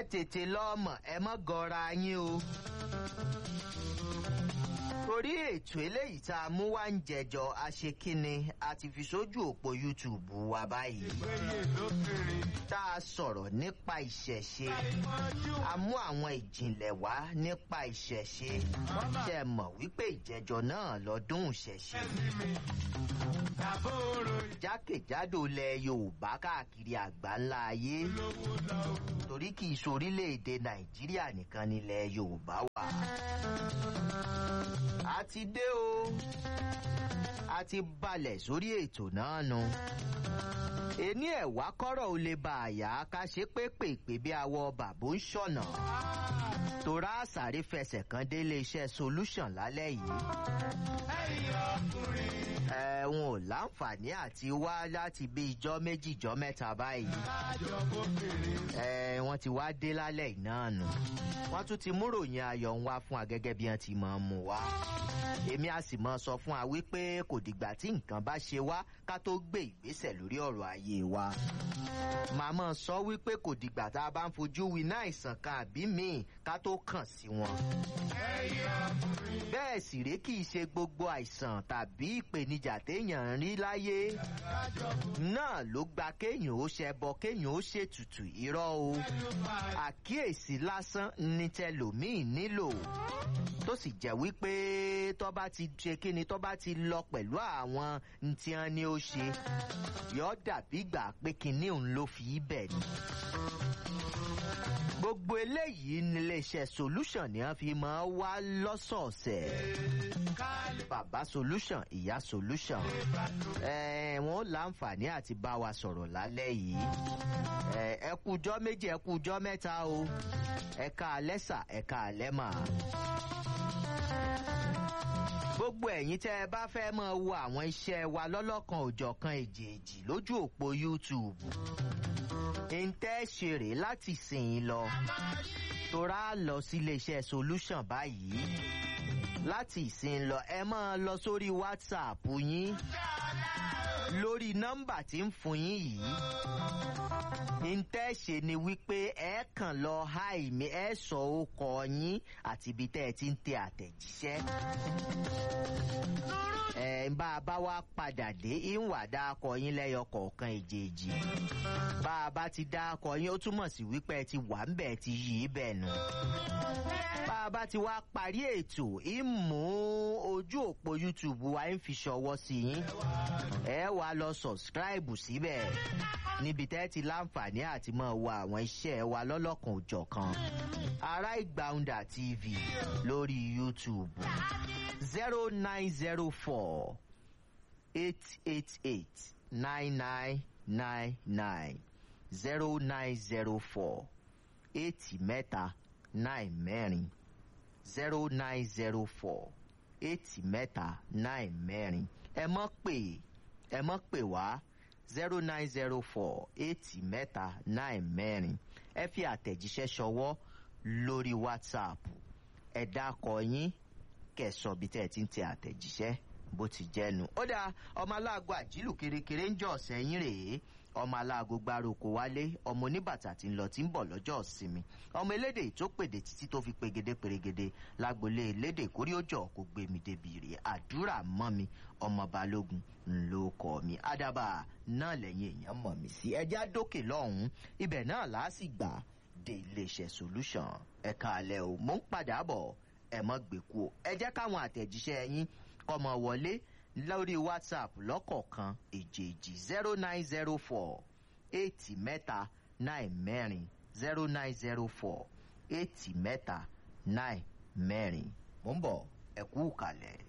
tètè lọ́mọ̀ ẹ mọ́ gọra yín o. torí ètò eléyìí tá a mú wá ń jẹjọ aṣekínni a ti fi sójú òpó youtube wa báyìí péye lókèrè. tá a sọ̀rọ̀ nípa ìṣẹ̀ṣe a mú àwọn ìjìnlẹ̀ wá nípa ìṣẹ̀ṣe ṣe mọ̀ wípé ìjẹjọ náà lọ́dún ìṣẹ̀ṣe Tàbó oró jákèjádò ilẹ̀ yorùbá káàkiri àgbáńlá ayé ìlówó lọ́wọ́. torí kì í sorílẹ̀-èdè nàìjíríà nìkan nílẹ̀ yorùbá wà. a ti dé o a ti balẹ̀ sórí ètò náà nu. ení ẹ̀wá kọ́rọ̀ ò lè bá àyà ká ṣe pépèpé bí awọ bàbá ń ṣọ̀nà. torá àsàrí fẹsẹ̀ kan délé iṣẹ́ solution lálẹ́ yìí. Ẹ̀yin ọkùnrin. ẹ̀wọ̀n ò láǹfààní àti wá láti bí ijọ́ méjì ijọ́ mẹ́ta báyìí Àjọ bókèrè. ẹ wọn ti wá dé lálẹ́ iná nù wọ́n tún ti múròyìn ayọ̀ ń wá fún wa gẹ́gẹ́ bí wọ́n ti máa ń mú wa èmi a sì mọ sọ fún wa wípé kò dìgbà tí nǹkan bá ṣe wá ká tó gbé ìgbésẹ̀ lórí ọ̀rọ̀ ayé wa màá mọ̀ sọ wípé kò dìgbà tá a bá ń fojú winá àìsàn kan àbí míì ká tó kàn sí wọn Ẹ̀yin ọkùnrin. bẹ́ẹ̀ sì rèé kì í ṣe gbogbo àìsàn tàbí ìpèníjà téèyàn ń rí láyé náà ló gba kéèyàn ó ṣẹbọ kéèyàn ó ṣètùtù irọ́ o àkíyèsí lásán ní tẹlòmíì nílò tó sì jẹ́ wípé tó bá ti ṣe kíni tó bá ti lọ pẹ̀lú àwọn ntí wọn ni ó ṣe yọ dàbí gbà pé kinní òun ló fi í bẹ̀ ni gbogbo eléyìí níléeṣẹ́ solution ni wọ́n fi máa wá lọ́sọ̀ọ̀sẹ̀ bàbá solution ìyá solution ẹ wọn ó láǹfààní àti bá wa sọ̀rọ̀ lálẹ́ yìí ẹ ẹ kújọ́ méjì ẹ kújọ́ mẹ́ta o ẹ ká alẹ́ sà ẹ ká alẹ́ mà. gbogbo ẹ̀yin tẹ́ ẹ bá fẹ́ máa wo àwọn iṣẹ́ wa lọ́lọ́kan òjọ̀kan èjèèjì lójú òpó youtube ntẹ́ ṣe rèé láti sìn ín lọ torá lọ sí iléeṣẹ́ solution báyìí láti ìsìn lọ ẹ máa lọ sórí whatsapp yín lórí nọ́mbà tí ń fún yín yìí ntẹ́ ṣe ni wípé ẹ kàn lọ háì mi ẹ sọ orúkọ yín àti ibi tẹ́ ẹ ti ń tẹ àtẹ̀jíṣẹ́ ẹ bá a bá wá padà dé ìwà dákọ yín lẹ́yọ kọ̀ọ̀kan èjèèjì bá a bá ti dákọ yín ó túmọ̀ sí wípé ẹ ti wà ń bẹ̀ ti yí í bẹ̀ nù bá a bá ti wá parí ètò ìmú ojú òpó youtube wa ń fi ṣọwọ́ sí yín ẹ wá lọ sọ̀scribe síbẹ̀ níbi tẹ́ ti láǹfààní àti máa wo àwọn iṣẹ́ wa lọ́lọ́kan òjọ̀kan ará ìgbàunda tv lórí youtube zero nine zero four eight eight eight nine nine nine nine zero nine zero four eight mẹ́ta nine mẹ́rin zero nine zero four eight mẹ́ta nine mẹ́rin ẹ mọ́ pè ẹ mọ́ pè wá zero nine zero four eight mẹ́ta nine mẹ́rin ẹ fi àtẹ̀jíṣẹ́ ṣọwọ́ lórí whatsapp ẹ dákọ yín kẹsàn bí tẹ́ ẹ ti ń tẹ àtẹ̀jíṣẹ́ bó ti jẹ́nu. ó dáa ọmọ aláàgọ́ àjílù kérékéré ń jọ sẹ́yìn rèé ọmọ aláàgọ́ gbárùkù wálé ọmọ oníbàtà tí ń lọ tí ń bọ̀ lọ́jọ́ ìsinmi ọmọ elédè tó pèdè títí tó fi pegede perégedé lágbolé elédè kórí ó jọ kó gbé mi débi rè àdúrà mọ́ mi ọmọ balógun ló kọ́ mi àdàbà náà lẹ́yìn èèyàn mọ̀ mí sí ẹjá dókè lọ́hùn-ún ibẹ̀ náà làásìgbà dé iléeṣẹ́ solution ẹ̀ka alẹ́ o mò ń padà bọ̀ ẹ mọ́ gbèkú o ẹ jẹ́ káwọn àtẹ̀jíṣẹ́ yín kọ́mọ wọlé lórí whatsapp lọ́kọ̀ọ̀kan èjèèjì zero nine zero four eight mẹ́ta nine mẹ́rin zero nine zero four eight mẹ́ta nine mẹ́rin mò ń bọ̀ ẹ kú kalẹ̀.